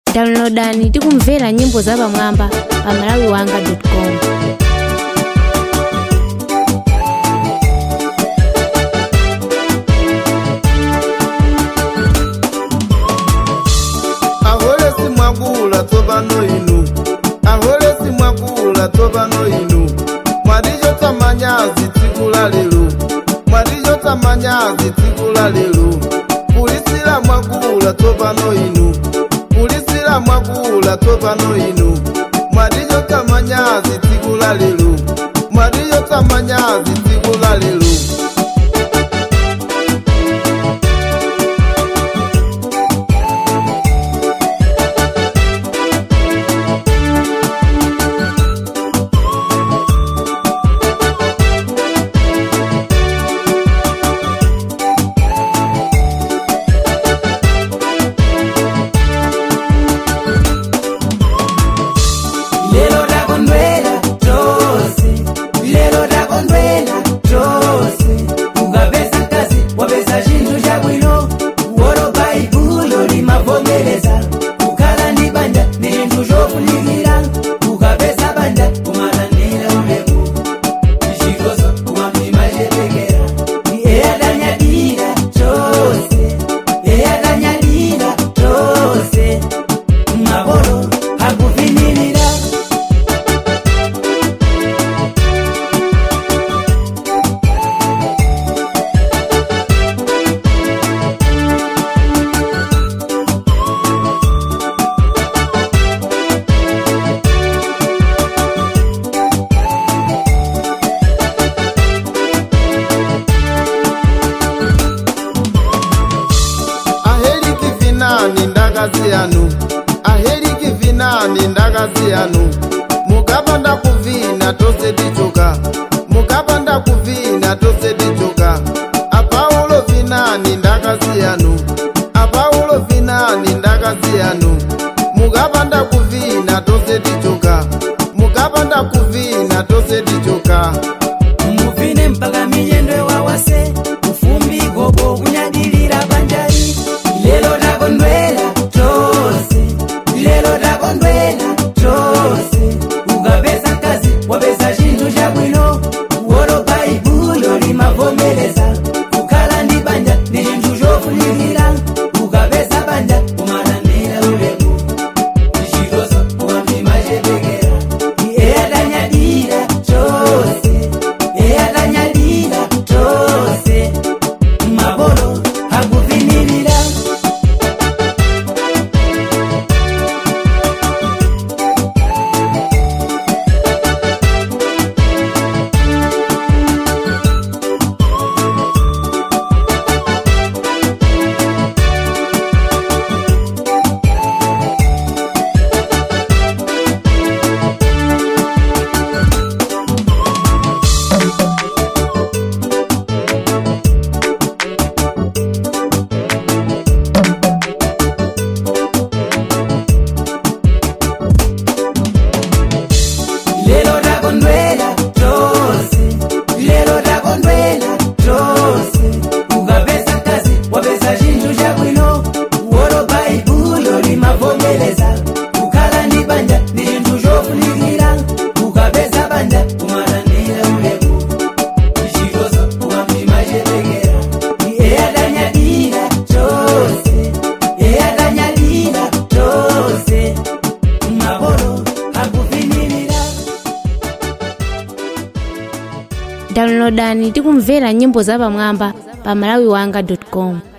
downloadani tikumvera nyimbo zapamwamba pa malawiwanga.com ahole simwakula tsopano inu ahole simwakula tsopano inu mwatichotsa manyazi tsiku la lero mwatichotsa manyazi tsiku la lero kulisira mwakula tsopano inu kulisira mwakula tsopano inu mwatichotsa manyazi tsiku la lero mwatichotsa manyazi tsiku la lero lero takondwera tose lero takondwera tose ukapeza mkazi wapeza chinthu chabwino wolo baibulo limavomereza kukhala ndi banja ndi chinthu chofunikira ukapeza banja kumalandira ulemu chikoso kumamtima chepekera eyatanyadira tose eyatanyadira tose mabolo akufinirira aheliki vinani ndakazi yanu aheliki vinani ndakazi yanu mukapanda kuvina tose tichoka mukapanda kuvina tose tichoka apaulo vinani ndakazi yanu apaulo vinani ndakazi yanu mukapanda kuvina tose tichoka mukapanda kuvina tose tichoka muvine mpaka minyendo wawase ufumbi gogo kunyadilira banjari lelo takondwera tose lelo takondwera tose ukapeza mkazi wapeza chinthu chabwino wolo baibulo limavomereza kukhala ndi banja ndi chinthu chofunikira ukapeza banja kumalandira ulemu chitoso kumamtima chepekera eyatanyadira tose eyatanyadira tose mabolo akufinirira lelo takondwera tose lelo takondwera tose ukapeza mkazi wapeza chinthu chabwino wolo baibulo limavomereza kukhala ndi banja ndi chinthu chofunikira ukapeza banja kumalandira ulemu chitoso kumamtima chepekera eyatanyadira tose eyatanyadira tose mabolo akufinirira downloadani tikumvera nyimbo zapamwamba pa malawiwanga.com